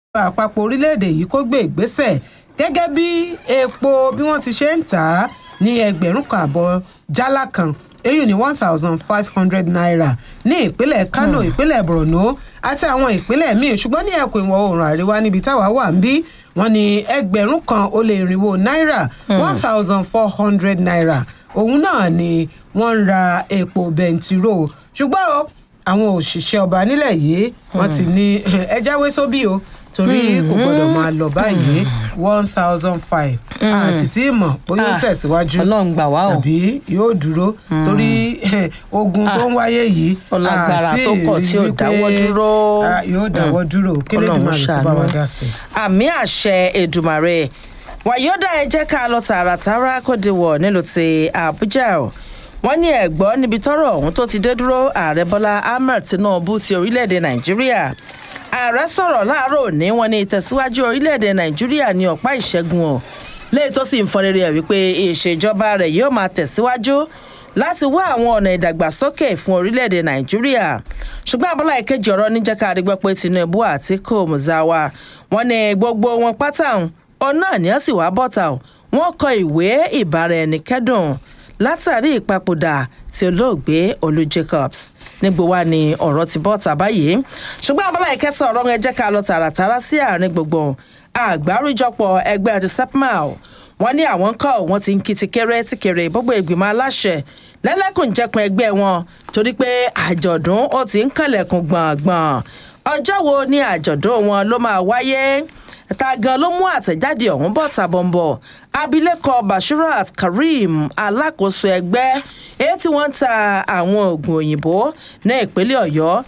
àpapọ̀ orílẹ̀-èdè yìí kó gbé ìgbésẹ̀ gẹ́gẹ́ bí epo bí wọ́n ti ṣe ń tà á ní ẹgbẹ̀rún kan àbọ̀ jálá kan èyí ní one thousand five hundred naira ní ìpínlẹ̀ kano ìpínlẹ̀ borno àti àwọn ìpínlẹ̀ míì ṣùgbọ́n ní ẹkùn ìwọ̀ oòrùn àríwá níbi táwa wà ń bí wọ́n ní ẹgbẹ̀rún kan ó lé irinwó náírà one thousand four hundred naira òun náà ni wọ́n ń ra epo bẹntiró ṣùgbọ́n o àwọn òṣìṣẹ́ ọba nílẹ̀ yìí wọ́n ti ní ẹ jáwé sóbì o torí kò gbọ́dọ̀ máa lọ báyìí one thousand five a sì tí ì mọ̀ bóyá ó Ah, tẹ̀síwájú Ọlọ́run gbà wá o. tàbí yóò dúró torí ogun tó ń wáyé yìí Ọlágbára àti tó pọ̀ tí ò rí wípé, dáwọ́ dúró. ah, yóò dáwọ́ dúró kí lè dùn máa rí kó bá wa dá sí i. àmì àṣẹ èdùmàrè wàyódà ẹ jẹ́ ká lọ tààràtàrà kó di wọ̀ nílùú ti àbújá o wọ́n ní ẹ̀gbọ́n níbi tọ́rọ̀ ọ̀hún tó ti dé dúró ààrẹ bọ́lá ahmed tinubu ti orílẹ̀-èdè nàìjíríà ààrẹ sọ̀rọ̀ láàárọ̀ òní wọn ní ìtẹ̀síwájú orílẹ̀-èdè nàìjíríà ní ọ̀pá ìṣẹ́gun o léyìí tó sì ń fọn rere ẹ̀ wípé ìṣèjọba rẹ̀ yóò máa tẹ̀síwájú láti wá àwọn ọ̀nà ìdàgbàsókè fún orílẹ̀-èdè nàìjíríà ṣùgbọ́n abọ́lá ìkejì ọ̀rọ̀ níjẹ́ ká rí gbọ́ pé tinubu àti kò muzawa wọn ní gbogbo wọn pátá ọ̀nà ni wọ́n sì wá bọ́ta o wọ́n kọ ìwé ìbáraẹnikẹ́dùn látàrí ìpapòdà tí olóògbé olú jacobs nígbò wá ní ọ̀rọ̀ ti bọ́ta báyìí ṣùgbọ́n abọ́lá ìkẹta ọ̀rọ̀ ẹ jẹ́ ká lọ tààràtàrà sí àárín gbogbo àgbáríjọpọ̀ ẹgbẹ́ àti sepmal wọ́n ní àwọn kọ́ wọ́n ti ń kí ti kéré ti kéré gbogbo ìgbìmọ̀ aláṣẹ lẹ́lẹ́kùnjẹkùn ẹgbẹ́ wọn torí pé àjọ̀dún ó ti ń kànlẹ̀kùn gbọ̀ngbọ̀n ọjọ́ wo ni àjọ̀dún wọn ló máa wáyé ta gan ló mú àtẹ̀jáde ọ̀hún bọ̀ tàbọ̀nbọ̀ abilékọ bashirat kareem alákòóso ẹgbẹ́ èyí tí wọ́n ń ta àwọn oògùn òyìnbó ní ìpínlẹ̀ ọ̀yọ́